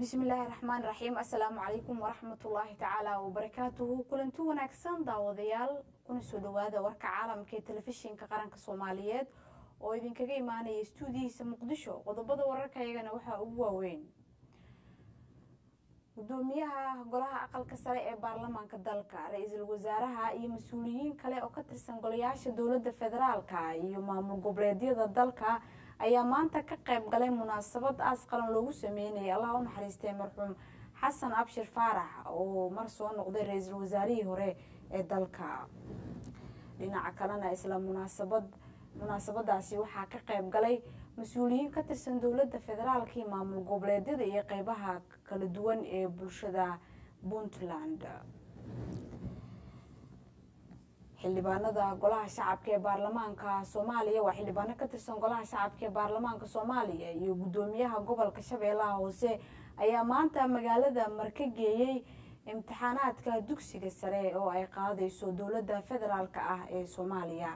bismillaahi raxmaan raxiim assalaamu calaykum waraxmatullaahi tacaala wabarakaatuhu kulanti wanaagsan daawadayaal kuna soo dhawaada warka caalamka ee telefishinka qaranka soomaaliyeed oo idinkaga imaanaya stuudiyihiisa muqdisho qodobada wararka iyagana waxaa ugu waaweyn gudoomiyaha golaha aqalka sare ee baarlamaanka dalka ra-iisul wasaaraha iyo mas-uuliyiin kale oo ka tirsan golayaasha dowlada federaalka iyo maamul goboleedyada dalka ayaa maanta ka qayb galay munaasabad aas qalan loogu sameynayay allaha u naxariistay marxuum xasan abshir faarax oo mar soo noqday ra-iisul wasaarihii hore ee dalka dhinaca kalena isla munaasabad munaasabadaasi waxaa ka qayb galay mas-uuliyiin ka tirsan dowlada federaalka iyo maamul goboleedyada iyo qeybaha kala duwan ee bulshada puntland xildhibaanada golaha shacabka ee baarlamaanka soomaaliya waa xildhibaano ka tirsan golaha shacabka ee baarlamaanka soomaaliya iyo gudoomiyaha gobolka shabeellaha hoose ayaa maanta magaalada marka geeyey imtixaanaadka dugsiga sare oo ay qaadayso dowlada federaalk ah ee soomaaliya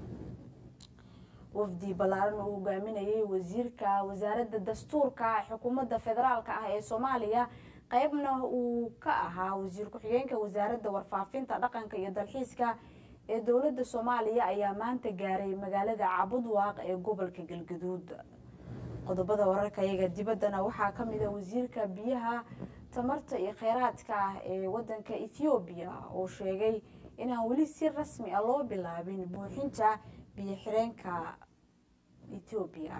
wafdi ballaaran uu hogaaminayay wasiirka wasaaradda dastuurka xukuumadda federaalk ah ee soomaaliya qeybna uu ka ahaa wasiir ku-xigeenka wasaaradda warfaafinta dhaqanka iyo dalxiiska ee dowlada soomaaliya ayaa maanta gaaray magaalada cabudwaaq ee gobolka galgaduud qodobada wararka iyaga dibaddana waxaa kamida wasiirka biyaha tamarta iyo kheyraadka ah ee wadanka ethoobiya oo sheegay inaan weli si rasmi ah loo bilaabin buuxinta biyo xireenka ethoobiya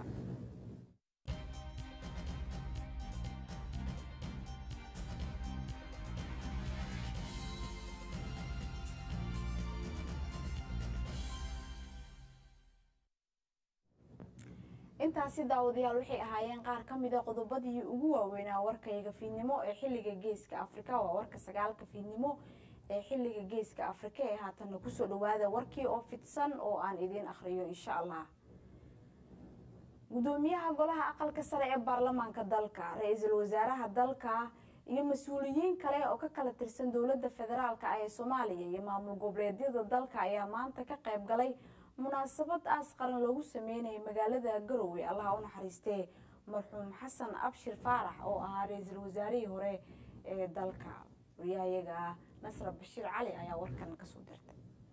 intaasi daawadayaal waxay ahaayeen qaar ka mida qodobadii ugu waaweynaa warkayga fiidnimo ee xilliga geeska afrika waa warka sagaalka fiidnimo ee xilliga geeska afrika ee haatanna kusoo dhawaada warkii oo fidsan oo aan idiin akhriyo insha allah gudoomiyaha golaha aqalka sare ee baarlamaanka dalka ra-iisul wasaaraha dalka iyo mas-uuliyiin kale oo ka kala tirsan dowlada federaalk ah ee soomaaliya iyo maamul goboleedyada dalka ayaa maanta ka qayb galay munaasabad aas qaran loogu sameynayay magaalada garowe allaha u naxariistee marxuum xasan abshir faarax oo ahaa ra-iisul wasaarihii hore ee dalka wariyahayaga ah nasra bashiir cali ayaa warkan kasoo dirtay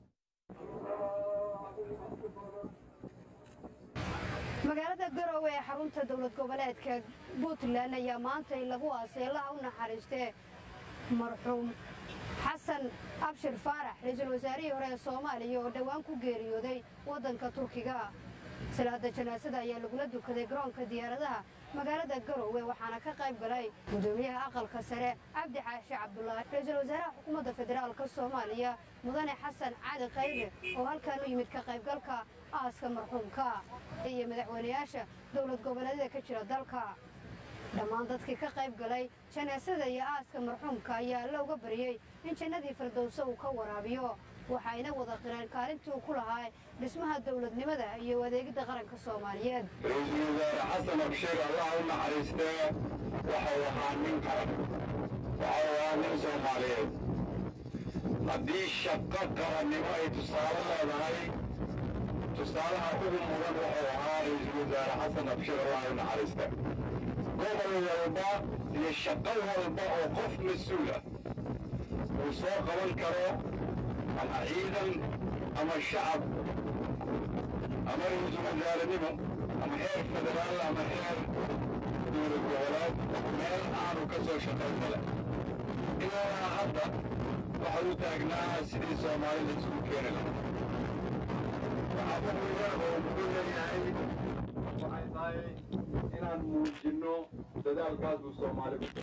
magaalada garowe ee xarunta dowlad goboleedka puntland ayaa maantay lagu aasay allaha u naxariistee marxuum xasan abshir faarax ra-iisul wasaarihii hore ee soomaaliya oo dhowaan ku geeriyooday waddanka turkiga salaada janaasada ayaa lagula dukaday garoonka diyaaradaha magaalada garowe waxaana ka qayb galay gudoomiyaha aqalka sare cabdi xaashi cabdulaahi ra-iisul wasaaraha xukuumadda federaalka soomaaliya mudane xasan cali khayre oo halkan u yimid ka qaybgalka aaska marxuumka iyo madaxweynayaasha dowlad goboleedyada ka jira dalka dhammaan dadkii ka qayb galay janaasada iyo aaska marxuumka ayaa alla uga baryey in jannadii firdowse uu ka waraabiyo waxayna wada qireen kaalintii uu ku lahaa dhismaha dowladnimada iyo adeegidda qaranka soomaaliyeed ra-iisul wasaare xasan abshir allah u naxariistee waxau ahaa nin qaran waxau ahaa nin soomaaliyeed haddii shaqo qarannimo ay tusaale leedahay tusaalaha ugu mudan wuxuu ahaa ra-iisul wasaare xasan abshir allah u naxariiste gobol walba iyo shaqo walba oo qof mas-uula uu soo qaban karo ama ciidan ama shacab ama ra-iisul wasaarenimo ama heer federaal ama heer dowlad goboleed meel aanu ka soo shaqayn male ilaa hadda waxa uu taagnaa sidii soomaalida isugu keeni lahaa waxaa muhiima oo muxuu leeyahay waxay tahay inaan muujinno dadaalkaas uu soomaali ku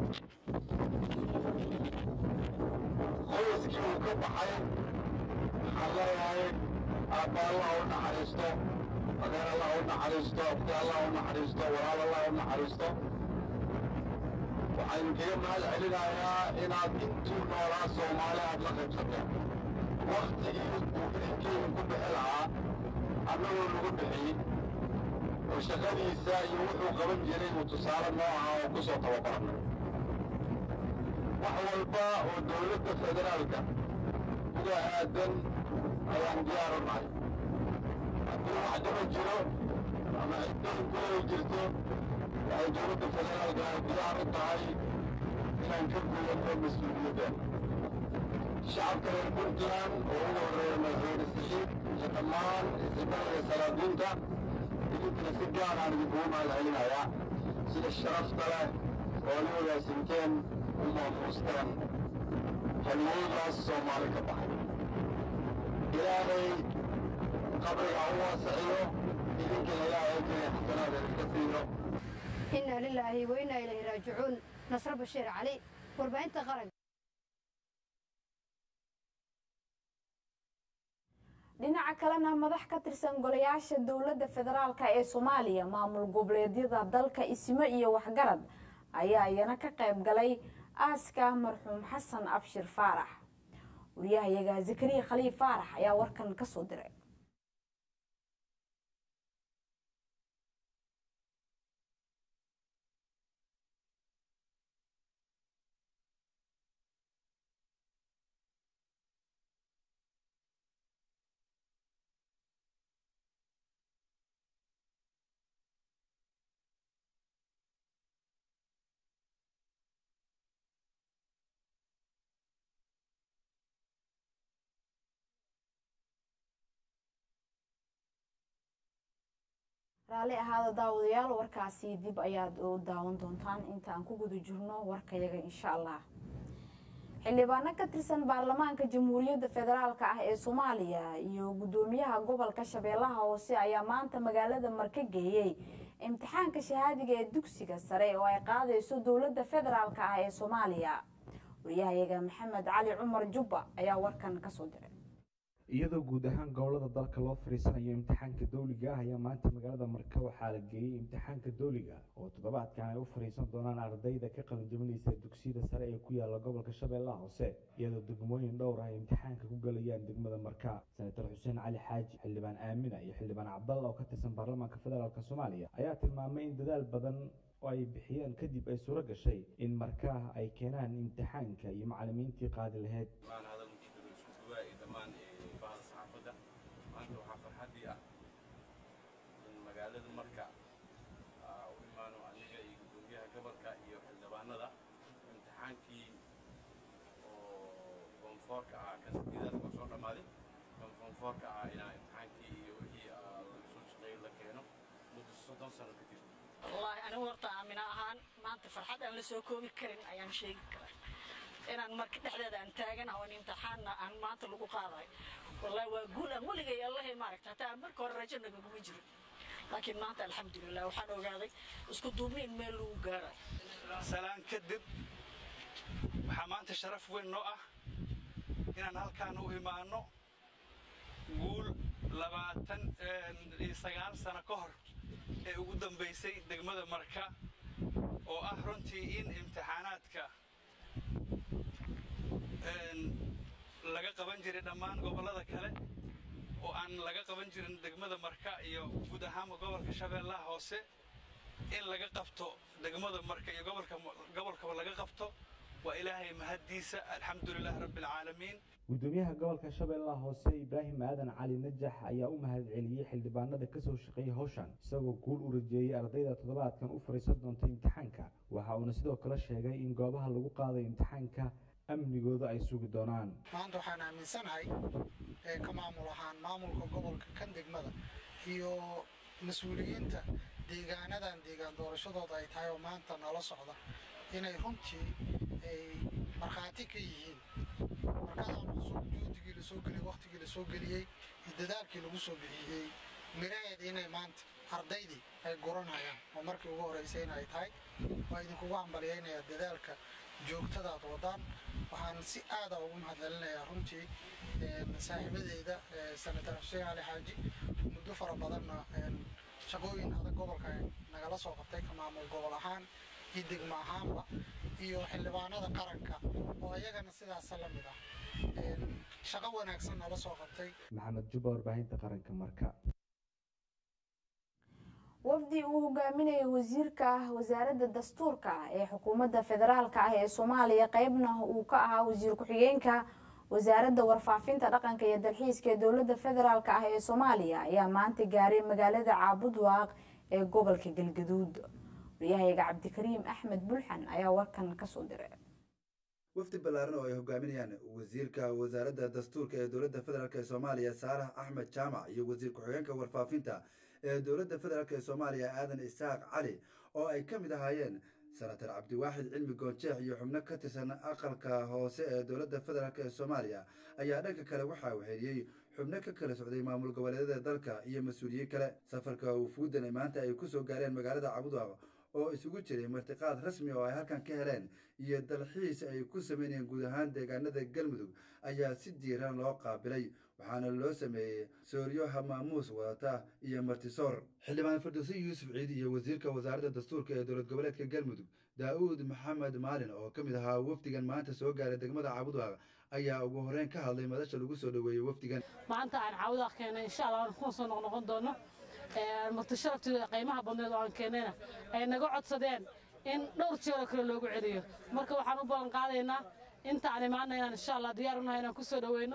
qoyskii uu ka baxay waxaan leeyahay aabba allah u naxariisto adeer allah u naxariisto abti allah u naxariisto walaal allah u naxariisto waxaan kaga mahad celinayaa inaad intuu noolaa soomaali aad la qaybsateen waktigii uu idinkeyga ku bixi lahaa annagoo lagu bixiyey oo shaqadiisa iyo wuxuu qaban jiray uu tusaale noo ahaa oo ku soo tababaranay wax walba oo dowladda federaalka uga aadan ayaan diyaar u nahay haddii wax dhiba jiro ama cidday ku ay jirto waxay dowladda federaalka ay diyaar u tahay inaan ka gudanno mas-uuliyadda shacabka reer puntland oo ugu horreeya madaxweyne saxiib iyo dhammaan isibada iyo salaadiinta idinkana si gaar aan idinkugu mahadcelinayaa sida sharafta leh oo la wadaagsanteen u maamuusteen haliyeygaas soomaali ka baxay ilaahay qabriga u waasaxiyo idinkana ilaahay kale xasanaad idinka siiyo inaa lilaahi wa inaa ilayhi raajicuun nasre bashiir cali warbaahinta qaranka dhinaca kalena madax ka tirsan golayaasha dowladda federaalk ee soomaaliya maamul goboleedyada dalka ismo iyo waxgarad ayaa iyana ka qayb galay aaska marxuum xasan abshir faarax wariyahayaga zakariya khaliif faarax ayaa warkan kasoo diray raalli ahaada daawadayaal warkaasi dib ayaad u daawan doontaan inta aan ku guda jirno warkayaga insha allah xildhibaano ka tirsan baarlamaanka jamhuuriyadda federaalk ah ee soomaaliya iyo guddoomiyaha gobolka shabeellaha hoose ayaa maanta magaalada marka geeyey imtixaanka shahaadiga ee dugsiga sare oo ay qaadayso dowladda federaalk ah ee soomaaliya wariyahayaga maxamed cali cumar jubba ayaa warkan kasoo diray iyadoo guud ahaan gobolada dalka loo fariisanayo imtixaanka dowliga ah ayaa maanta magaalada marka waxaa la geeyey imtixaanka dowliga oo toddobaadkan ay u fariisan doonaan ardayda ka qalinjabinaysa dugsiyada sare ee ku yaala gobolka shabeellaha hoose iyadoo degmooyin dhowr ah ay imtixaanka ku galayaan degmada marka senator xuseen cali xaaji xildhibaan aamina iyo xildhibaan cabdalla oo ka tirsan baarlamaanka federaalk soomaaliya ayaa tilmaamay in dadaal badan oo ay bixiyeen kadib ay suuro gashay in markaa ay keenaan imtixaanka iyo macalimiintii qaadi lahayd maanta waxaa farxaddii ah in magaalada marka u imaano aniga iyo guddoomiyaha gobolka iyo xildhibaanada imtixaankii oo foomfoorka ah kan sideedaad waa soo dhammaaday kan foomfoorka ah inaa imtixaankii iyo wixii laga soo shaqeeyey la keeno muddo soddon sano kadib wallaahi anigu horta aamina ahaan maanta farxad aan la soo koobi karin ayaan sheegi karaa inaan marka dhexdeeda aan taaganaha oo imtixaanna aan maanta lagu qaadayo والله وأقول أقول لك يا الله ما ركت حتى أمرك ورجعنا بمجري لكن ما أنت الحمد لله وحنا وقاعد اسكت دومين ميلو قارا سلام كدب وحمانت شرف وين نوع إن أنا هالكان وإيمانه قول لباتن سجال سنة كهر ugu dambaysay degmada marka oo ah runtii in imtixaanaadka laga qaban jiray dhammaan gobollada kale oo aan laga qaban jirin degmada marka iyo guud ahaanba gobolka shabeellaha hoose in laga qabto degmada marka iyo gobolka gobolkaba laga qabto waa ilaahay mahaddiisa alxamdulilaahi rabbialcaalamiin guddoomiyaha gobolka shabeellaha hoose ibraahim aadan cali najax ayaa u mahad celiyey xildhibaanada kasoo shaqeeyey howshan isagoo guul u rajeeyey ardayda toddobaadkan u fariisan doonta imtixaanka waxa uuna sidoo kale sheegay in goobaha lagu qaaday imtixaanka amnigooda ay sugi doonaan maanta waxaan aaminsanahay ee ka maamul ahaan maamulka gobolka kan degmada iyo mas-uuliyiinta deegaanadan deegaan doorashadooda ay tahay oo maanta nala socda inay runtii ay markhaati ka yihiin markadan cusub juhdigii lasoo geliyey waktigii lasoo geliyey iyo dadaalkii lagu soo bixiyey miraheed inay maanta ardaydii ay guranayaan oo markii ugu horreysay in ay tahay waa idinkugu hambaliyaynayaa dadaalka joogtadaad wadaan waxaan si aada ugu mahadcelinayaa runtii saaxiibadeyda senator xuseen cali xaaji muddo fara badanna shaqooyin adag gobolka nagala soo qabtay ka maamul gobol ahaan iyo degmo ahaanba iyo xildhibaanada qaranka oo iyagana sidaasa la mid ah shaqo wanaagsan nala soo qabtay maxamed jubba warbaahinta qaranka marka wafdi uu hogaaminayay wasiirka wasaaradda dastuurka ee xukuumadda federaalk ah ee soomaaliya qeybna uu ka ahaa wasiir ku-xigeenka wasaaradda warfaafinta dhaqanka iyo dalxiiska ee dowladda federaalk ah ee soomaaliya ayaa maanta gaaray magaalada caabud waaq ee gobolka galgaduud waryahayaga cabdikariim axmed bulxan ayaa warkan kasoo diray wafdi ballaaran oo ay hogaaminayaan wasiirka wasaaradda dastuurka ee dowladda federaalk ee soomaaliya saalax axmed jaamac iyo wasiir ku-xigeenka warfaafinta ee dowladda federaalk ee soomaaliya aadan isaaq cali oo ay ka mid ahaayeen senatar cabdiwaaxid cilmi goonjeex iyo xubno ka tirsan aqalka hoose ee dowladda federaalk ee soomaaliya ayaa dhanka kale waxaa weheliyey xubno ka kala socday maamul goboleedyada dalka iyo mas-uuliyiin kale safarka wufuuddan ee maanta ay ku soo gaareen magaalada cabudwaaq oo isugu jiray martiqaad rasmi oo ay halkan ka heleen iyo dalxiis ay ku sameynayeen guud ahaan deegaanada galmudug ayaa si diiran loo qaabilay waxaana loo sameeyey sooryo hamaamuus wadata iyo martisoor xildhibaan firdowsi yuusuf ciidi iyo wasiirka wasaaradda dastuurka ee dowlad goboleedka galmudug daa'uud maxamed maalin oo ka mid ahaa wafdigan maanta soo gaaray degmada cabudwaaq ayaa ugu horreyn ka hadlay madasha lagu soo dhoweeyey wafdigan maanta aan cabudwaaq keenay insha allah waan kuma soo noqnoqon doono marti sharafteeda qiimaha badneed oo aan keenayna ay naga codsadeen in dhowr jeeroo kale loogu celiyo marka waxaan u ballan qaadaynaa inta aan imaana inaan insha allah diyaar unahay inaan ku soo dhoweyno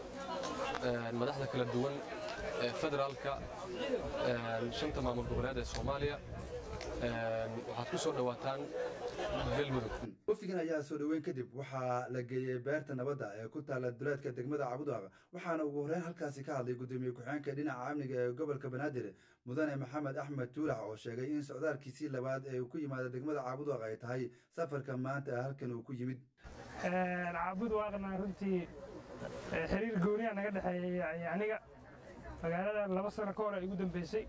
madaxda kala duwan ee federaalka shanta maamul goboleed ee soomaaliya waxaad ku soo dhowaataan galmudug wafdigan ayaa soo dhoweyn kadib waxaa la geeyey beerta nabadda ee ku taalla duleedka degmada cabudwaaq waxaana ugu horreyn halkaasi ka hadlay gudoomiye ku-xigeenka dhinaca amniga ee gobolka banaadir mudane maxamed axmed tuulax oo sheegay in socdaalkiisii labaad ee uu ku yimaada degmada cabudwaaq ay tahay safarka maanta halkan uu ku yimid cabudwaaqna runtii xiriir gooniya naga dhexeeya aniga magaalada laba sano ka hor ay ugu dambeysay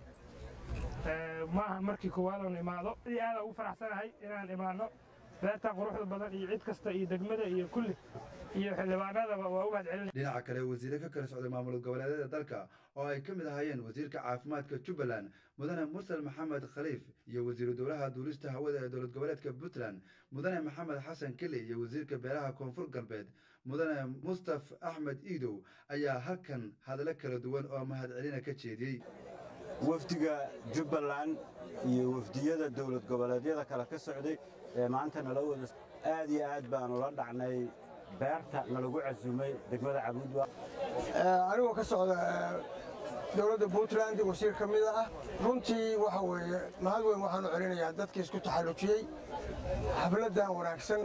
maaha markii koowaad oon imaado aad aada ugu faraxsanahay inaan imaano beerta quruxda badan iyo cid kasta iyo degmada iyo kulli iyo xildhibaanadaba waa u mahad celin dhinaca kale wasiire ka kala socday maamul goboleedyada dalka oo ay ka mid ahaayeen wasiirka caafimaadka jubbaland mudane mursal maxamed khaliif iyo wasiiru dowlaha duulista hawada ee dowlad goboleedka puntland mudane maxamed xasan keli iyo wasiirka beeraha koonfur galbeed mudane mustaf axmed iidow ayaa halkan hadallo kala duwan oo mahad celina ka jeediyey wafdiga jubbaland iyo wafdiyada dowlad goboleedyada kale ka socday ee maanta nala wada aad iyo aad baanu la dhacnay beerta nalagu casuumay degmada cabuudwa anigoo ka socda dowladda puntland wasiir ka mida ah runtii waxa weeye mahad weyn waxaanu celinayaa dadkii isku taxallujiyey xafladdan wanaagsan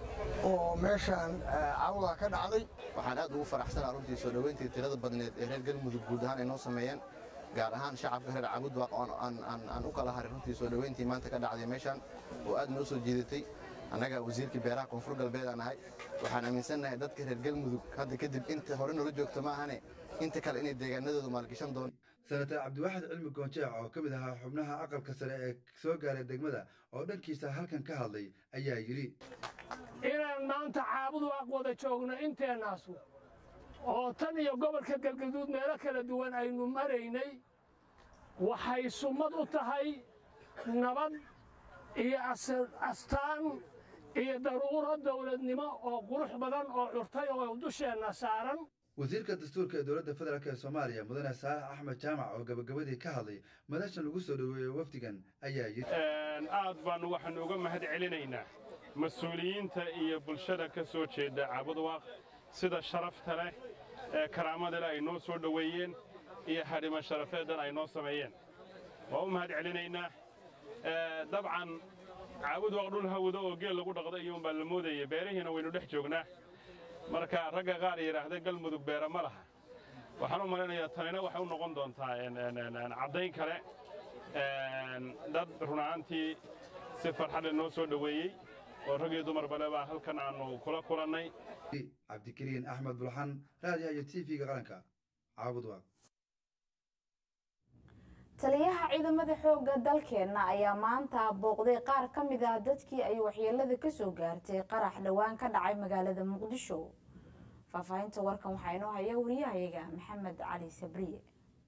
oo meeshaan cawda ka dhacday waxaan aad ugu faraxsanaa runtii soo dhoweyntii tirada badneed ee reer galmudug guud ahaan ay noo sameeyeen gaar ahaan shacabka reer cabudwaaq oo aan u kala haray runtii soo dhoweyntii maanta ka dhacday meeshaan oo aad noo soo jiidatay annaga wasiirkii beeraha koonfur galbeed aan ahay waxaan aaminsannahay dadka reer galmudug hadda kadib inta hore noola joogto ma ahane inta kale inay deegaanadoodu maalgashan doon senatar cabdiwaaxid cilmi goonjeex oo ka mid ahaa xubnaha aqalka sare ee soo gaaray degmada oo dhankiisa halkan ka hadlay ayaa yidhi inaan maanta caabudwaaq wada joogno inteennaasu oo tan iyo gobolka galgaduud meelo kala duwan aynu maraynay waxay summad u tahay nabad iyo astaan iyo daruuro dawladnimo oo qurux badan oo curtay oo dusheenna saaran wasiirka dastuurka ee dowladda federaalk ee soomaaliya mudane saalax axmed jaamac oo gabagabadii ka hadlay madashan lagu soo dhoweeyey wafdigan ayaa yidhi aad baannu waxaannu uga mahad celinaynaa mas-uuliyiinta iyo bulshada ka soo jeeda cabudwaaq sida sharafta leh ee karaamada leh ay noo soo dhoweeyeen iyo hadhimo sharafeeddan ay noo sameeyeen waa u mahad celinaynaa dabcan caabudwaaq dhul hawado oo geel lagu dhaqda iyuunbaa la moodaya beerihiina waynu dhex joognaa marka ragga qaar yidhaahda galmudug beera ma laha waxaan u malaynayaa tanina waxay u noqon doontaa caddayn kale dad run ahaantii si farxadle noo soo dhoweeyey oo rag iyo dumar bale baa halkan aannu kula kulannay cabdikariin axmed bulxan raadiyaha iyo t v-ga qaranka caabudwaaq taliyaha ciidamada xoogga dalkeenna ayaa maanta booqday qaar ka mid ah dadkii ay waxyeelada kasoo gaartay qarax dhowaan ka dhacay magaalada muqdisho faahfaahinta warkan waxaa inoo haya wariyahayaga maxamed cali sabriye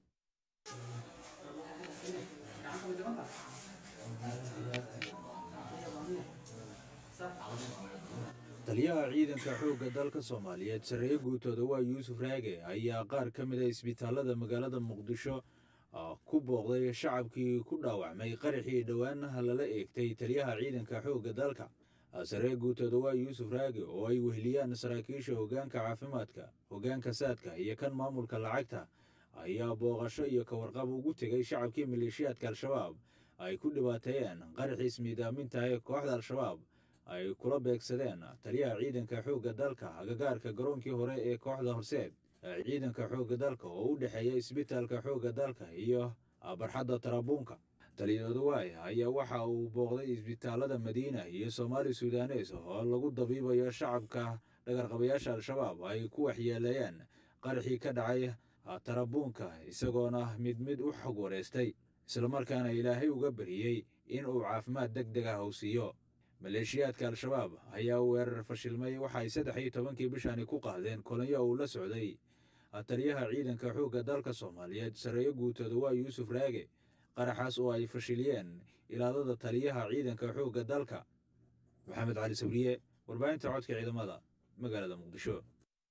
taliyaha ciidanka xoogga dalka soomaaliyeed sarreeye guutooda waa yuusuf raage ayaa qaar ka mid a isbitaalada magaalada muqdisho ku booqday shacabkii ku dhaawacmay qaraxii dhowaanaha lala eegtay taliyaha ciidanka xoogga dalka saree guutooda waa yuusuf raage oo ay weheliyaan saraakiisha hoggaanka caafimaadka hoggaanka saadka iyo kan maamulka lacagta ayaa booqasho iyo kawarqab ugu tegay shacabkii maleeshiyaadka al-shabaab ay ku dhibaateeyeen qaraxiis miidaaminta ee kooxda al-shabaab ay kula beegsadeen taliyaha ciidanka xoogga dalka agagaarka garoonkii hore ee kooxda horseed ciidanka xoogga dalka oo u dhexeeya isbitaalka xoogga dalka iyo barxadda tarabuunka taliyadooduwaay ayaa waxa uu booqday isbitaalada madiina iyo soomaali sudanes oo lagu dabiibayo shacabka dhagarqabayaasha al-shabaab ay ku waxyeeleeyeen qaraxii ka dhacay tarabuunka isagoona mid mid u xog wareystay islamarkaana ilaahay uga bariyey in uu caafimaad deg deg ah uu siiyo maleeshiyaadka al-shabaab ayaa weerar fashilmay waxaay saddex iyo tobankii bishani ku qaadeen kolonyo uu la socday taliyaha ciidanka xoogga dalka soomaaliyeed sareeyo guutooda waa yuusuf raage qaraxaas oo ay fashiliyeen ilaadada taliyaha ciidanka xoogga dalka maxamed cali sabriye warbaahinta codka ciidamada magaalada muqdisho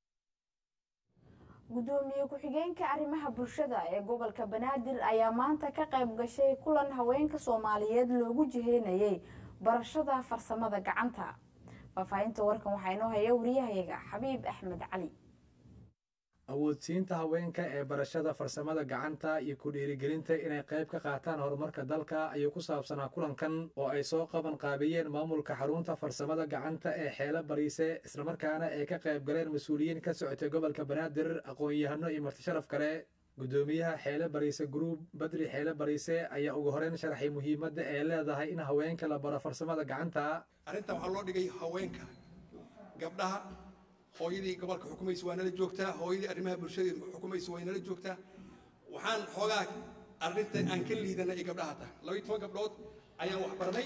gudoomiye ku-xigeenka arrimaha bulshada ee gobolka banaadir ayaa maanta ka qayb gashay kulan haweenka soomaaliyeed loogu jiheynayay barashada farsamada gacanta faahfaahinta warkan waxaa inoo haya wariyahayaga xabiib axmed cali awoodsiinta haweenka ee barashada farsamada gacanta iyo ku dhiirigelinta inay qayb ka qaataan horumarka dalka ayuu ku saabsanaa kulankan oo ay soo qaban qaabiyeen maamulka xarunta farsamada gacanta ee xeelo bariise islamarkaana ay ka qayb galeen mas-uuliyiin ka socotay gobolka banaadir aqoon-yahano iyo martisharaf kale gudoomiyaha xeele bariise gruub badri xeele bariise ayaa ugu horeyn sharaxay muhiimadda ee leedahay in haweenka la baro farsamada gacanta arrintan waxaa loo dhigay haweenka gabdhaha hooyadii gobolka xukumaysa waa nala joogtaa hooyadii arrimaha bulshada xukumaysa way nala joogtaa waxaan xoogaa arrinta aan ka liidana ay gabdhaha tahay labaiyo toban gabdhood ayaan wax barnay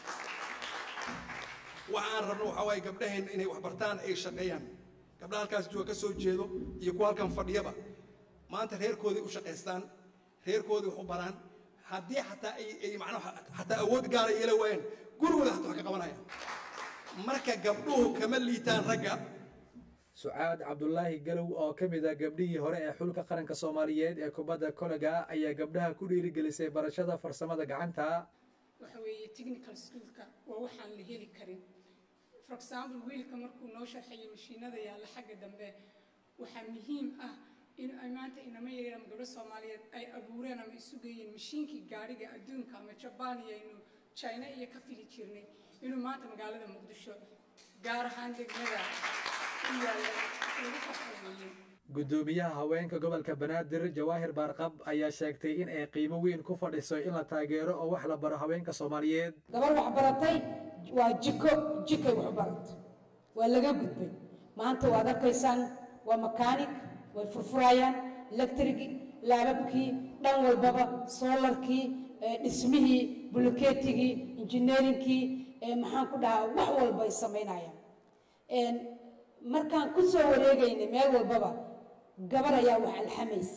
waxa aan rabno waxaa waaye gabdhaheenna inay wax bartaan ay shaqeeyaan gabdhaha halkaas jooga ka soo jeedo iyo kuwa halkan fadhiyaba maanta reerkoodii u shaqaystaan reerkoodii wax u baraan haddii xataa ay macnaha xataa awood gaara yeela waayaan gurigooda xataa wax ka qabanayaan marka gabdhuhu kama liitaan ragga sucaad cabdulaahi galow oo ka mid ah gabdhihii hore ee xulka qaranka soomaaliyeed ee kubadda kolega ayaa gabdhaha ku dhiirigelisay barashada farsamada gacanta waxa weeye technical schoolka waa waxaan la heli karin for example wiilka markuu noo sharxayo mashiinada yaalla xagga dambe waxaa muhiim ah in ay maanta inama yaryar ama gabdho soomaaliyeed ay abuureen ama isu geeyeen mashiinkii gaadhiga adduunka ama jabaan iyo aynu china iyo ka fili jirnay inuu maanta magaalada muqdisho gaar ahaan degmada u yaalla lagu farxaweeyey gudoomiyaha haweenka gobolka banaadir jawaahir baarqab ayaa sheegtay in ay qiimo weyn ku fadhiso in la taageero oo wax la baro haweenka soomaaliyeed gabar wax baratay waa jiko jikay wax baratay waa laga gudbay maanta waad arkaysaan waa makaanig way furfurayaan electrigii laababkii dhan walbaba soolarkii dhismihii bulkeetigii injineerinkii maxaan ku dhahaa wax walba ay samaynayaan markaan ku soo wareegaynay meel walbaba gabar ayaa wax alxamaysa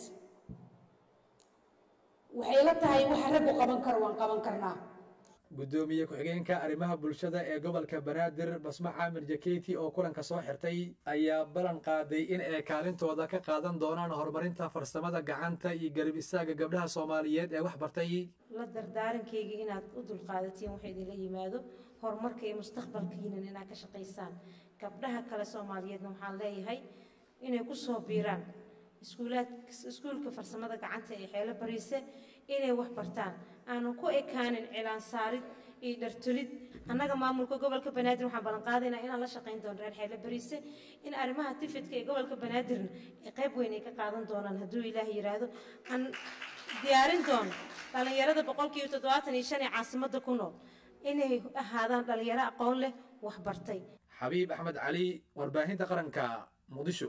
waxay la tahay waxa raggu qaban karo waan qaban karnaa gudoomiye ku-xigeenka arrimaha bulshada ee gobolka banaadir basma caamir jakeyti oo kulanka soo xirtay ayaa ballan qaaday in ay kaalintooda ka qaadan doonaan horumarinta farsamada gacanta iyo garab istaaga gabdhaha soomaaliyeed ee wax bartay la dardaarankayga inaad u dulqaadatiin waxa idinla yimaado horumarka iyo mustaqbalkiinan inaad ka shaqaysaan gabdhaha kale soomaaliyeedna waxaan leeyahay inay ku soo biiraan iskuulaad iskuulka farsamada gacanta ee xeelo bariise inay wax bartaan aanu ku ekaanin cilaan saarid iyo dhartolid annaga maamulka gobolka banaadir waxaan ballan qaadaynaa inaan la shaqayn doono reer xeelo bariise in arrimaha tifidka ee gobolka banaadirna ay qayb weyn ay ka qaadan doonaan hadduu ilaah yidhaahdo aan diyaarin doono dhallinyarada boqolkiiba toddobaatan iyo shan ee caasimadda ku nool inay ahaadaan dhallinyaro aqoon leh wax bartay xabiib axmed cali warbaahinta qaranka muqdisho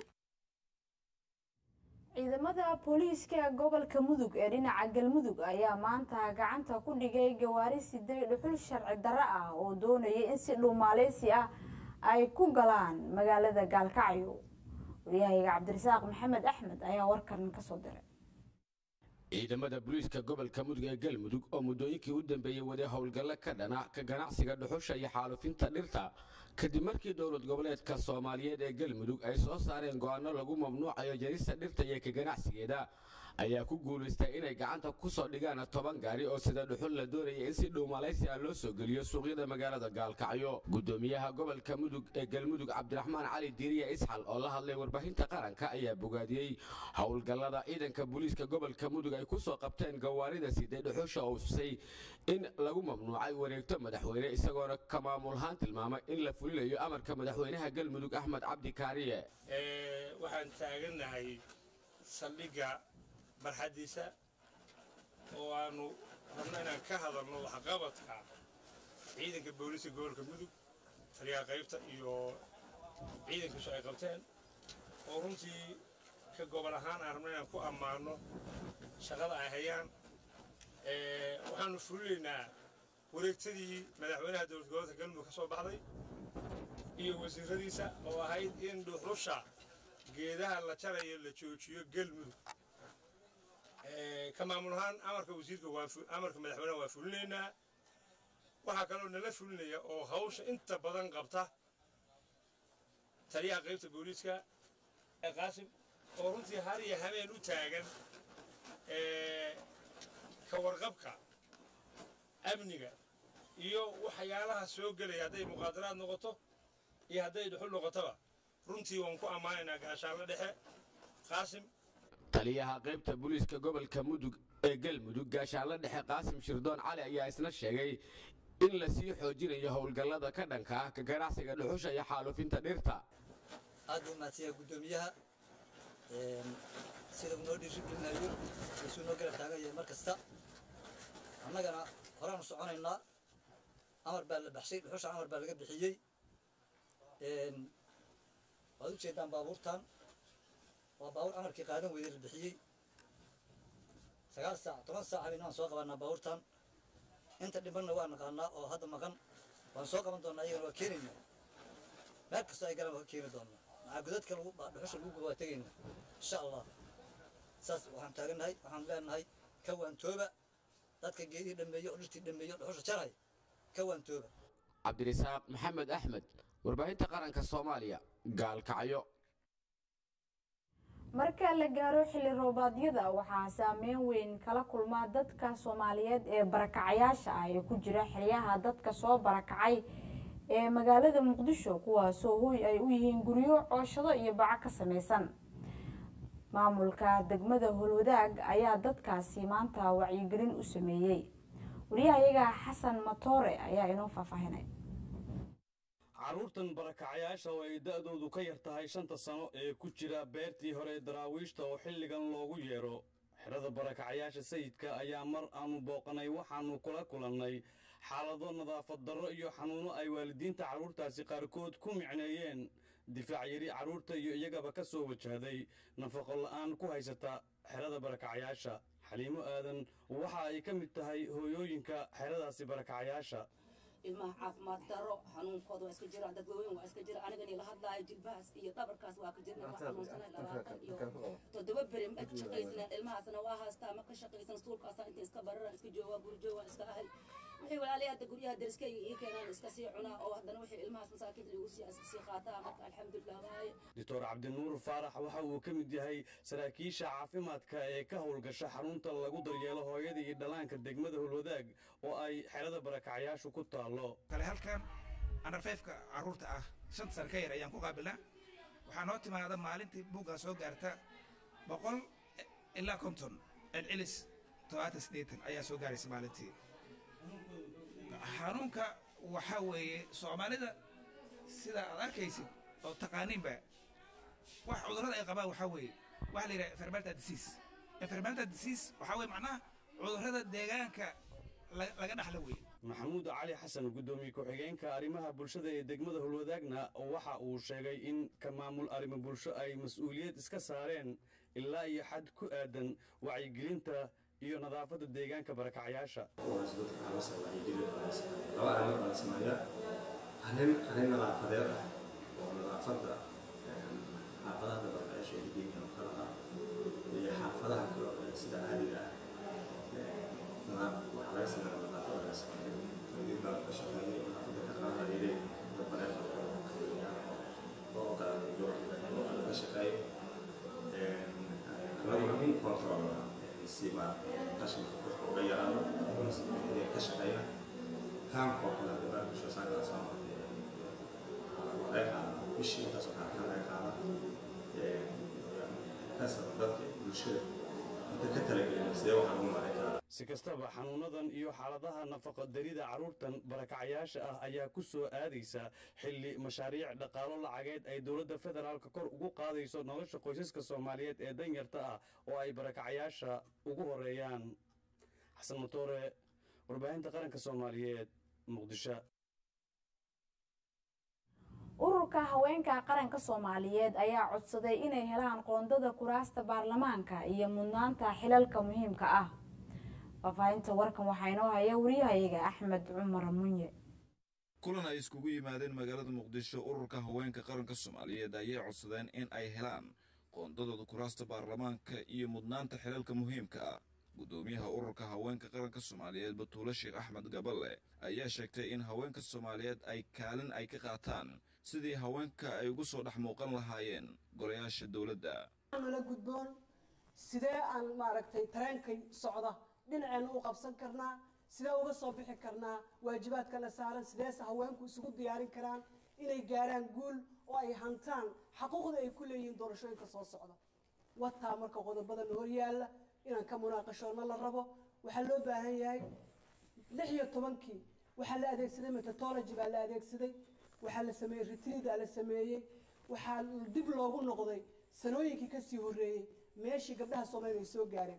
ciidamada booliiska gobolka mudug ee dhinaca galmudug ayaa maanta gacanta ku dhigay gawaari siday dhuxul sharci darro ah oo doonayay in si dhuumaaleysi ah ay ku galaan magaalada gaalkacyo waryahayaga cabdirasaaq maxamed axmed ayaa warkan kasoo diray ciidamada booliiska gobolka mudug ee galmudug oo muddooyinkii u dambeeyey waday howlgallo ka dhana ka ganacsiga dhuxusha iyo xaalufinta dhirta kadib markii dowlad goboleedka soomaaliyeed ee galmudug ay soo saareen go'aano lagu mamnuucayo jarista dhirta iyo ka ganacsigeeda ayaa ku guulaystay inay gacanta ku soo dhigaan toban gaari oo sida dhuxul la doonaya in si dhow malaysi ah loo soo geliyo suuqyada magaalada gaalkacyo gudoomiyaha gobolka mudug ee galmudug cabdiraxmaan cali diiriya isxal oo la hadlay warbaahinta qaranka ayaa bogaadiyey howlgallada ciidanka booliiska gobolka mudug ay ku soo qabteen gawaarida siday dhuxusha oo husay in lagu mamnuucay wareegto madaxweyne isagoona ka maamulhaan tilmaamay in la fulinayo amarka madaxweynaha galmudug axmed cabdi kaariye waxaan taagannahay saldhigga barxaddiisa oo aanu rabno inaan ka hadalno waxqabadka ciidanka booliiska gobolka mudug taliyaha qaybta iyo ciidankiisu ay qabteen oo runtii ka gobol ahaan aan rabno inaan ku ammaanno shaqada ay hayaan waxaanu fulinaynaa wareegtadii madaxweynaha dowlad goboleedka galmudug ka soo baxday iyo wasiiradiisa oo ahayd in dhuxusha geedaha la jarayo la joojiyo galmudug ka maamul ahaan amarka wasiirka waa amarka madaxweynaha waa fulinaynaa waxaa kaloo nala fulinaya oo hawsha inta badan qabta taliyaha qaybta booliiska qaasim oo runtii har iyo habeen u taagan ka warqabka amniga iyo waxyaalaha soo gelaya hadday muqaadaraad noqoto iyo hadday dhuxul noqotoba runtii waan ku ammaanaynaa gaashaanla dhexe qaasim taliyaha qaybta booliiska gobolka mudug ee galmudug gaashaanla dhexe qaasim shirdoon cali ayaa isna sheegay in la sii xoojinayo howlgallada ka dhanka ah ka ganacsiga dhuxusha iyo xaalufinta dhirta aad buu mahadsanyaha guddoomiyaha sida uu noo dhiirigelinayo isuu noo garab taagan yahay mar kasta annagana horaanu soconaynaa amar baa la baxshay dhuxusha amar baa laga bixiyey waad u jeedaan baabuurtan waa baabuur amarkii qaadan weyday la bixiyey sagaal saac toban saac habeen waan soo qabanaa baabuurtan inta dhimanna waa naqaanaa oo hadda maqan waan soo qaban doonaa iyagana waa keenaynaa meel kastoo ay galaan waa ka keeni doonaa maxaa godadka lagu dhuxusha lagu guba waa tegaynaa insha allah saas waxaan taagannahay waxaan leenahay ka waantooba dadka geedihii dhameeyo oo dhirtii dhameeyo dhuxusha jaray ka waantooba cabdirisaaq maxamed axmed warbaahinta qaranka soomaaliya gaalkacyo marka la gaaro xilli roobaadyada waxaa saameyn weyn kala kulma dadka soomaaliyeed ee barakacayaasha ah ee ku jira xeryaha dadka soo barakacay ee magaalada muqdisho kuwaasoo hoy ay u yihiin guryo cooshado iyo baco ka samaysan maamulka degmada holwadaag ayaa dadkaasi maanta wacyigelin u sameeyey wariyahayaga xasan matoore ayaa inoo faahfaahinay carruurtan barakacayaasha oo ay da'doodu ka yar tahay shanta sano ee ku jira beertii hore daraawiishta oo xilligan loogu yeedho xerada barakacayaasha sayidka ayaa mar aanu booqanay waxaannu kula kulannay xaalado nadaafad darro iyo xanuuno ay waalidiinta carruurtaasi qaarkood ku micneeyeen difaac yari carruurta iyo iyagaba ka soo wajahday nafaqo la'aan ku haysata xerada barakacayaasha xaliimo aadan waxa ay ka mid tahay hooyooyinka xeradaasi barakacayaasha ilmaha caafimaad daro xanuunkooda waa iska jira dad waaweyn waa iska jira anigan ila hadlaayo jilbahaas iyo dhabarkaas waa ka jirna waa xanuunsanay labaatan iyo toddoba beri ma ka shaqaysanaan ilmahaasna waa haastaa ma ka shaqaysan suulkaasa inta iska barara iska jooga guri jooga iska ahay wixii walaalay hadda guryaha deriskayga ii keenaan iska sii cunaa oo haddana wixii ilmahaas masaakiinta lagu sii iska sii qaataa marka alxamdulilah waaye doctor cabdinuur faarax waxa uu ka mid yahay saraakiisha caafimaadka ee ka howlgasha xarunta lagu daryeelo hooyada iyo dhallaanka degmada holwadaag oo ay xerada barakacayaashu ku taallo kale halkan anarfeefka carruurta ah shanta sano ka yar ayaan ku qaabilnaa waxaa noo timaada maalintii buuggaa soo gaarta boqol ilaa konton celcelis todobaatan siddeetan ayaa soo gaaraysa maalintii xanuunka waxaa weeye soomaalida sida aad arkaysid oo taqaaniinba wax cudurrada ay qabaan waxaa weeye waxaa la yidhaha environmental disease environmental disease waxaa weeye macnaha cudurrada deegaanka laga dhaxla weeye maxamuud cali xasan guddoomiye ku-xigeenka arrimaha bulshada ee degmada holwadaagna waxa uu sheegay in ka maamul arrimo bulsho ay mas-uuliyad iska saareen ilaa iyo xad ku aadan wacyigelinta iyo nadaafadda deegaanka barakacayaasha laba arrimood baa la sameeyaa arrin arrin nadaafadeed ah oo nadaafadda xaafadaha barakacayaasha ee deegaanka oo kale ah iyo xaafadaha kale oo sida caadiga ah nadaaf waxaa laga sameeyaa nadaafada laga sameeyo waliin baa ka shaqeeyay nadaafadda ka qaadayay dabareed si maaragtay qashinka dadka uga yaraado inay ka shaqeeyaan kaamka oo kale hadda barnaamijka saaka soo martay laga qaada bishii intaas waxaa kan laga qaada kasaba dadka bulshada inta ka talagelin sidee waxaan ugu maarayn karaa si kastaba xanuunadan iyo xaaladaha nafaqadarida carruurtan barakacayaasha ah ayaa ku soo aadaysa xilli mashaariic dhaqaalo lacageed ay dowladda federaalka kor ugu qaadayso nolosha qoysaska soomaaliyeed ee danyarta ah oo ay barakacayaasha ugu horeeyaan xasan matoore warbaahinta qaranka soomaaliyeed muqdisho ururka haweenka qaranka soomaaliyeed ayaa codsaday inay helaan qoondada kuraasta baarlamaanka iyo mudnaanta xilalka muhiimka ah faahfaahinta warkan waxaa inoo haya wariyahayaga axmed cumar munye kulan ay iskugu yimaadeen magaalada muqdisho ururka haweenka qaranka soomaaliyeed ayay codsadeen in ay helaan qoondadooda kuraasta baarlamaanka iyo mudnaanta xilalka muhiimka ah guddoomiyaha ururka haweenka qaranka soomaaliyeed batuule sheekh axmed gaballe ayaa sheegtay in haweenka soomaaliyeed ay kaalin ay ka qaataan sidii haweenka ay ugu soo dhex muuqan lahaayeen golayaasha dowladda nala gudboon sidee aan maaragtay tareenkay socda dhinaceenna u qabsan karnaa sidee uga soo bixi karnaa waajibaadka la saaran sideese haweenku isugu diyaarin karaan inay gaaraan guul oo ay hantaan xaquuqda ay ku leeyihiin doorashooyinka soo socda wataa marka qodobada la hor yaalla inaan ka munaaqashoonna la rabo waxaa loo baahan yahay lix iyo tobankii waxaa la adeegsaday methodology baa la adeegsaday waxaa la sameeyey retriida la sameeyey waxaa dib loogu noqday sanooyinkii kasii horreeyey meeshii gabdhaha soomaaliya ay soo gaareen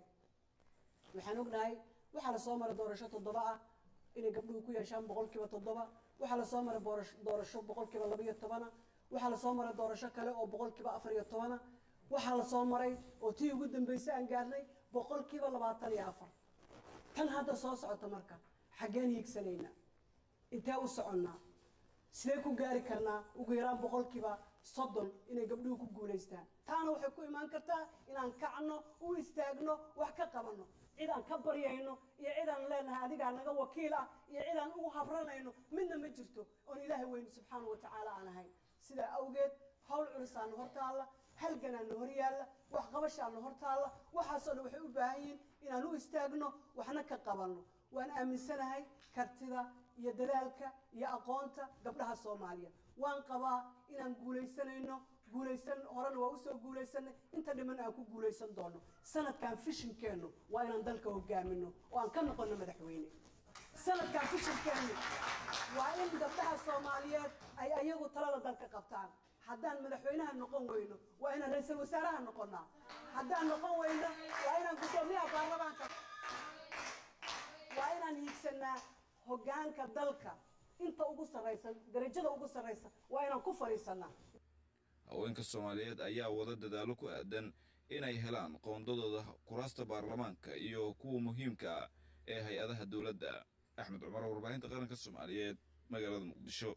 waxaan ognahay waxaa lasoo maray doorasho toddoba ah inay gabdhuhu ku yeeshaan boqolkiiba toddoba waxaa lasoo maray doorasho boqolkiiba laba iyo tobana waxaa lasoo maray doorasho kale oo boqolkiiba afar iyo tobana waxaa lasoo maray oo tii ugu dambeysay aan gaarnay boqolkiiba labaatan iyo afar tan hadda soo socota marka xaggeen hiigsanaynaa intee u soconnaa sidee ku gaari karnaa ugu yaraan boqolkiiba soddon inay gabdhuhu ku guulaystaan taana waxay ku imaan kartaa inaan kacno u istaagno wax ka qabanno cid aan ka baryayno iyo cid aan leenahay adigaa naga wakiil ah iyo cid aan ugu habranayno midna ma jirto oon ilaahay weyne subxaana wa tacaala aan ahayn sidaa awgeed hawl culisaana hor taalla halganaana hor yaalla wax qabashaana hor taalla waxaasoo dhan waxay u baahan yihiin inaan u istaagno waxna ka qabanno waan aaminsanahay kartida iyo dadaalka iyo aqoonta gabdhaha soomaaliya waan qabaa inaan guulaysanayno guulaysan horena waa usoo guulaysanay inta dhiman aan ku guulaysan doono sanadkan fishinkeennu waa inaan dalka hogaamino oo aan ka noqono madaxweyne sanadkan fishinkeennu waa in gabdhaha soomaaliyeed ay ayagu talada dalka qabtaan haddaan madaxweynaha noqon weyno waa inaan ra-iisul wasaaraha noqonnaa haddaan noqon weyno waa inaan guddoomiyaha baarlamaanka waa inaan hiigsanaa hoggaanka dalka inta ugu sarraysa darajada ugu sarraysa waa inaan ku fadhiisanaa haweenka soomaaliyeed ayaa wada dadaalo ku aadan inay helaan qoondadooda kuraasta baarlamaanka iyo kuwa muhiimka ah ee hay-adaha dowladda axmed cumar warbaahinta qaranka soomaaliyeed magaalada muqdisho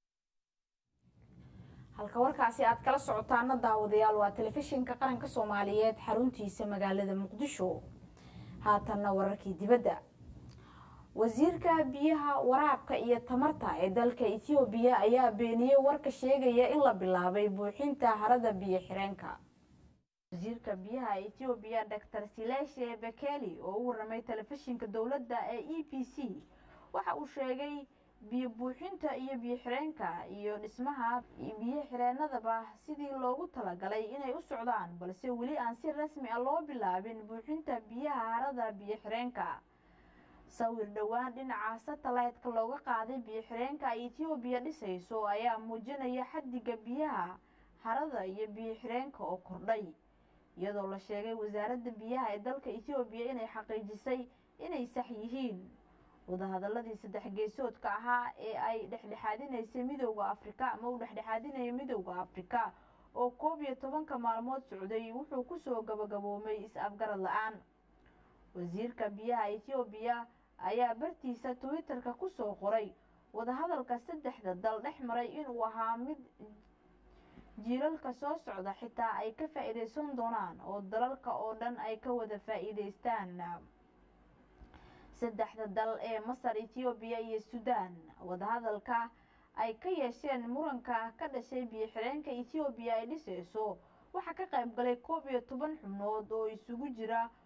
halka warkaasi aad kala socotaana daawadayaal waa telefishinka qaranka soomaaliyeed xaruntiisa magaalada muqdisho haatanna wararkii dibadda wasiirka biyaha waraabka iyo tamarta ee dalka ethoobiya ayaa beeniyey warka sheegaya in la bilaabay buuxinta harada biyo xireenka wasiirka biyaha ethoobiya dor sileshe bekeli oo u waramay telefishinka dowladda ee e b c waxa uu sheegay biyo buuxinta iyo biyo xireenka iyo dhismaha biyo xireenadaba sidii loogu talagalay inay u socdaan balse weli aan si rasmi ah loo bilaabin buuxinta biyaha harada biyo xireenka sawir dhowaan dhinaca satellite-ka looga qaaday biyo xireenka ethoobiya dhisayso ayaa muujinaya xadiga biyaha harada iyo biyo xireenka oo kordhay iyadoo la sheegay wasaaradda biyaha ee dalka ethoobiya inay xaqiijisay inay sax yihiin wadahadaladii saddex geesoodka ahaa ee ay dhexdhexaadinaysay midooda afrika ama uu dhexdhexaadinaya midooda afrika oo koob iyo tobanka maalmood socday wuxuu kusoo gabagaboomay is-afgarad la-aan wasiirka biyaha ethoobiya ayaa bartiisa twitter-ka kusoo qoray wadahadalka saddexda dal dhex maray inuu ahaa mid jiilalka soo socda xitaa ay ka faa-iideysan doonaan oo dalalka oo dhan ay ka wada faa-iideystaan saddexda dal ee masar ethoobiya iyo suudaan wadahadalka ay ka yeesheen muranka ka dhashay biyo xireenka ethoobiya ay dhisayso waxaa ka qayb galay koob iyo toban xubnood oo isugu jira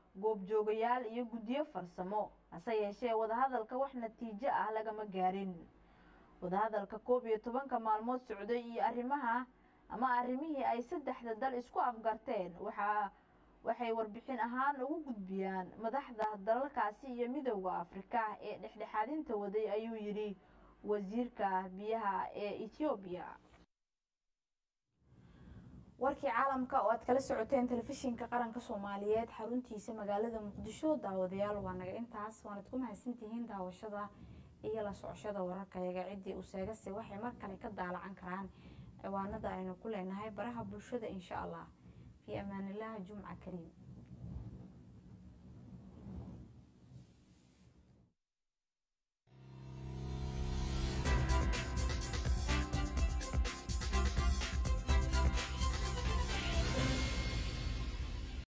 goobjoogayaal iyo guddiyo farsamo hase yeeshee wadahadalka wax natiijo ah lagama gaarin wadahadalka koob iyo tobanka maalmood socday iyo arrimaha ama arrimihii ay saddexda dal isku afgarteen waxaa waxay warbixin ahaan ugu gudbiyaan madaxda dalalkaasi iyo midowda afrika ee dhexdhexaadinta waday ayuu yidhi wasiirka biyaha ee ethoobiya warkii caalamka oo aad kala socoteen telefishinka qaranka soomaaliyeed xaruntiisa magaalada muqdisho daawadayaal waa naga intaas waanad ku mahadsantihiin daawashada iyo la socoshada wararkayaga ciddii useegase waxay mar kale ka daalacan karaan ciwaanada aynu ku leenahay baraha bulshada insha allah fii amaanillaah jumca kariim